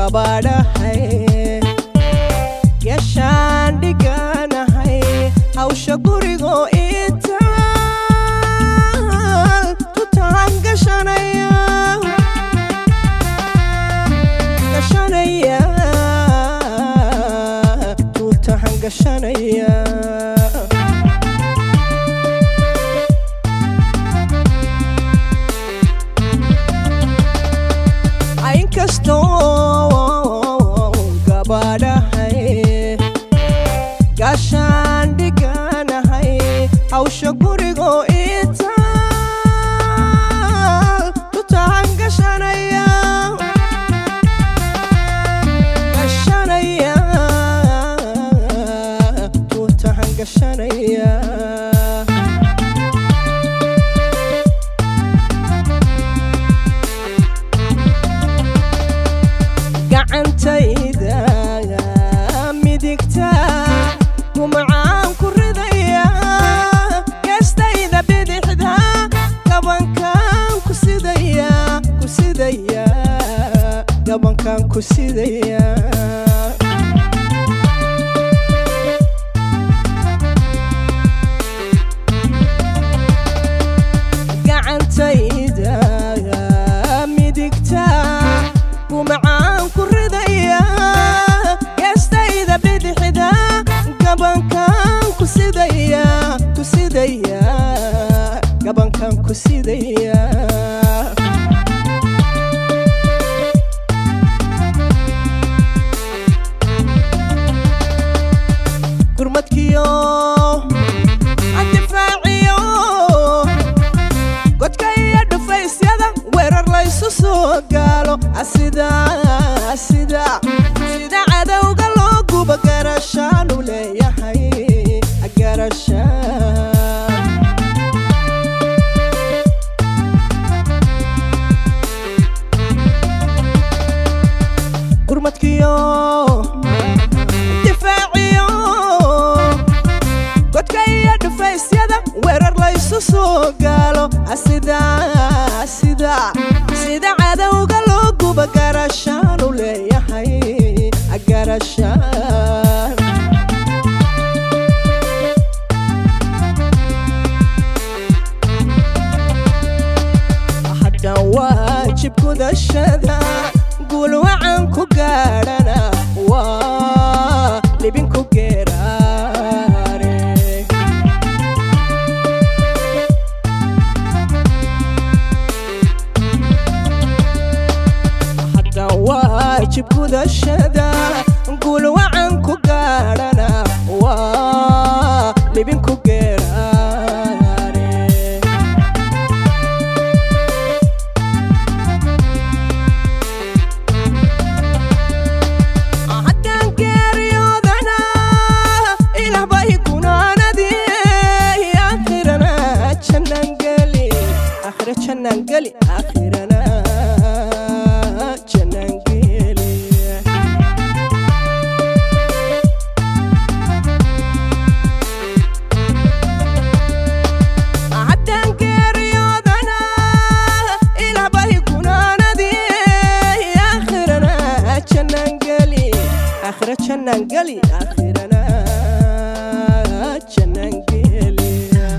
gabadhahay gashaan dhiganahay hawsha gurigoo intaal tutaan gashanaya gashanaya tuutahan gashanaya inkastoo gabadhahay gaashaan dhiganahay hawsha gurigoo intaal tutaan gashanaya gashanaya tuutahan gashanaya gacantayda midigta gumacaan ku ridaya geestayda bidixda gabankaan ku sidaya ku sidaya gabankaan ku sidaya gacantayda midigta gumacaan ku ridaya geestayda bidixda gabankaan ku sidaya ku sidaya gabankaan ku sidaya gurmadkiyo adifaaciyo godka iyo dhufaysyada weerar laysu soo gaalo asida asida sida cadowga loo guba garashaanu leeyahay garashaan gurmadkiyo difaaciyo godka iyo dhufaysyada weerar laysu soo gaalo asida asida sida cadowga loo guba garashaanu leeyahay garashaan haddan waajib gudashada guul wacan ku gaadhana waa libinku geeraare haddan waajib gudashada guul wacan ku gaadhana waa libinku geeraare haddaan geeriyoodana ilaah bay gunaanadii aakhirana jannaan geli aakhira jannaan geli aakhirana jannaan geli haddaan geeriyoodana ilaah bay gunaanadii aakhirana jannaan geli aakhira jannaan geli aakhirana jannaan geli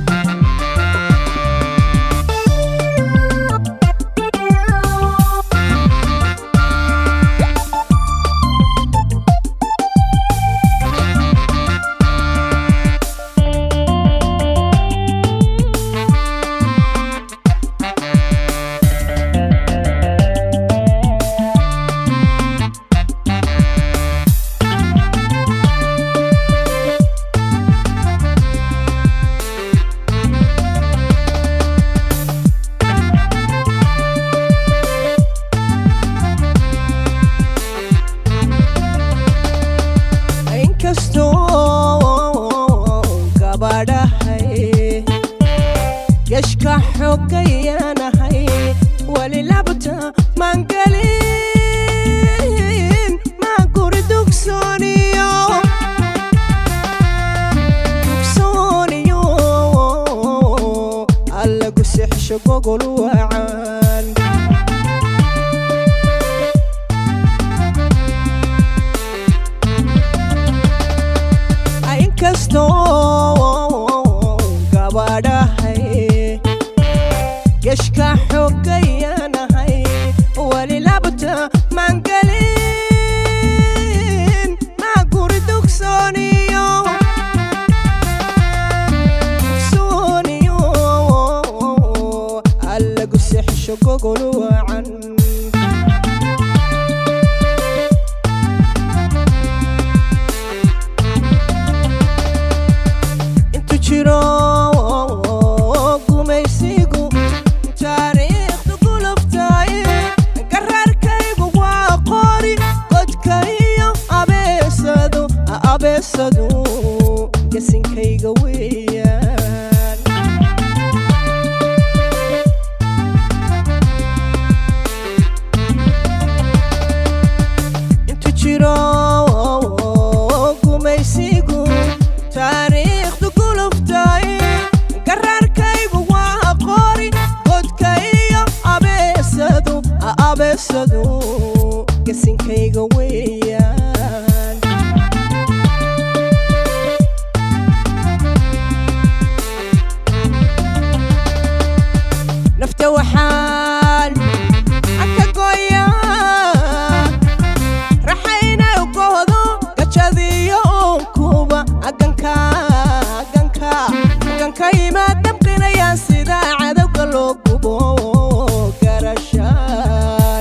inkastoo gabadhahay geshka xogayanahay weli labta mangelin maa guri dugsooniyo dugsooniyo allagu sexsho gogol wacan inkastoo gabadhahay geshka xoogayanahay weli labta mangelin maa guri dugsooniyo dugsooniyo allagu sexsho gogol wacan intu jiro gumaysigu taariikhdu gulubtay garaarkaygu waa qori godka iyo abeesadu abeesadu gasinkayga weeyaan intu jiro gumaysigu taariikhdu guluftay garaarkaygu waa qori godka iyo abeesadu abeesadu gasinkayga weeyaan nafta waxaan aka gooyaa raxayna ugohdo gajadiyo unkuba aganka aganka aganka imaad damqinayaan sida cadowga loo gubo garashaan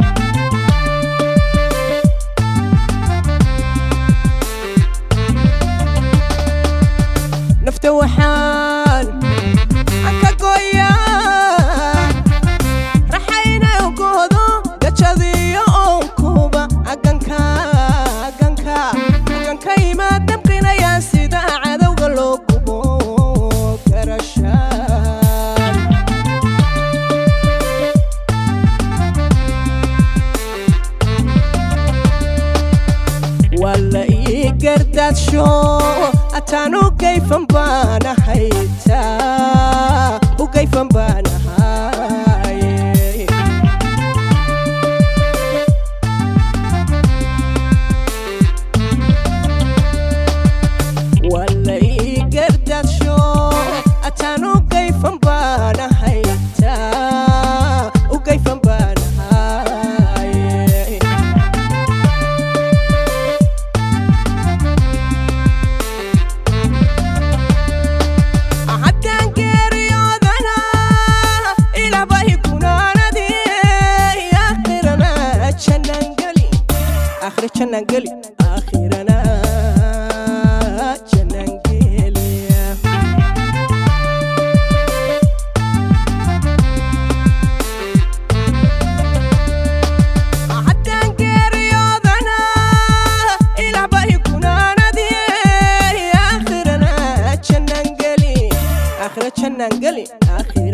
nafta waxaan aka gooyaa raxayna ugohdo gajadiyo unkuba aganka aganka aganka imaad damqinayaan sida cadowga loo gubo garashaan walla ii gardaadsho ataan u gayfan baanahay taa u gayfan baanahay walla ii gardaadsho ataan u gayfan baanahay taa u gayfan baanahay haddaan geeriyoodana ilabahi gunaanadii akhirana jannangeli akhira jannangeli akhirana jannangeli haddaan geeriyoodana ilabahi gunaanadii akhirana jannangeli akhira jannangeli akhira